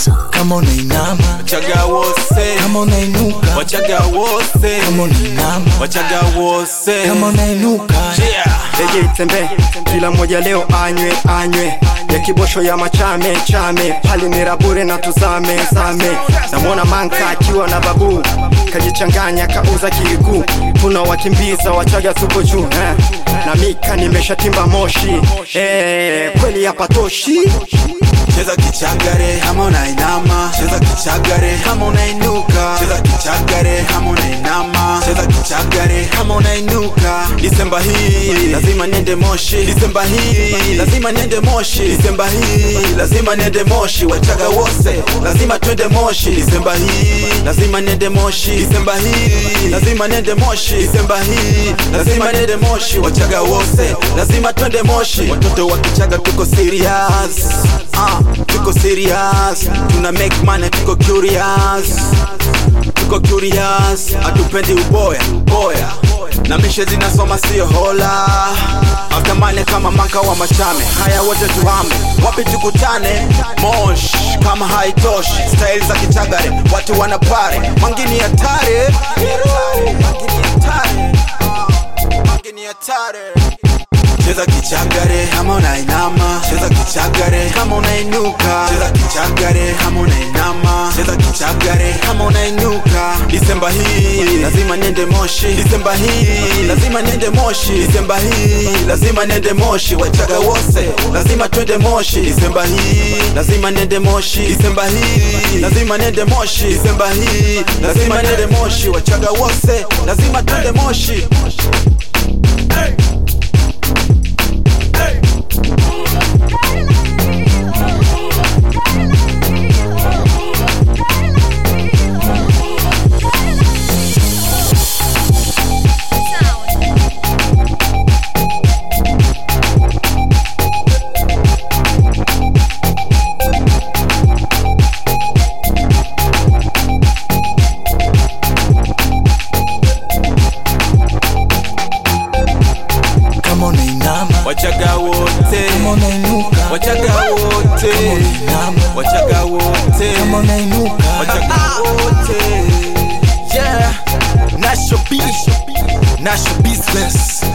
kama unainama wachaga wose kama unainuka wachaga wose kama unainama wachaga wose kama unainuka yeah. Lege itembe kila mmoja leo anywe anywe ya kibosho ya machame chame pali ni rabure na tuzame zame namwona manka akiwa na babu kajichanganya kauza kilikuu tuna wakimbiza wachaga tuko juu eh. na mika nimeshatimba moshi eh, kweli hapatoshi cheza kichagare kama unainama cheza kichagare kama unainuka cheza kichagare kama unainama cheza kichagare kama unainuka disemba hii lazima niende moshi disemba hii lazima niende moshi disemba hii lazima niende moshi wachaga wose lazima twende moshi disemba hii lazima niende moshi disemba hii lazima niende moshi disemba hii lazima niende moshi wachaga wose lazima twende moshi watoto wa kichaga tuko serious ah, tuko serious tuna make money tuko curious tuko curious hatupendi uboya boya na mishe zinasoma sio hola aftamane kama manka wa machame haya wote tuhame wapi tukutane mosh kama haitoshi style za kichagare watu wanapare mangini hatare mangini hatare mangini hatare cheza kichagare kama unainama cheza kichagare kama unainuka cheza kichagare kama unainama cheza kichagare kama unainuka disemba hii lazima niende moshi disemba hii lazima niende moshi disemba hii lazima niende moshi wachaga wose lazima twende moshi disemba hii lazima niende moshi disemba hii lazima niende moshi disemba hii lazima niende moshi wachaga wose lazima twende moshi kama unainama wachaga wote kama unainuka wachaga wote unainama wachaga wote kama unainuka wachaga wote yeah National beat National business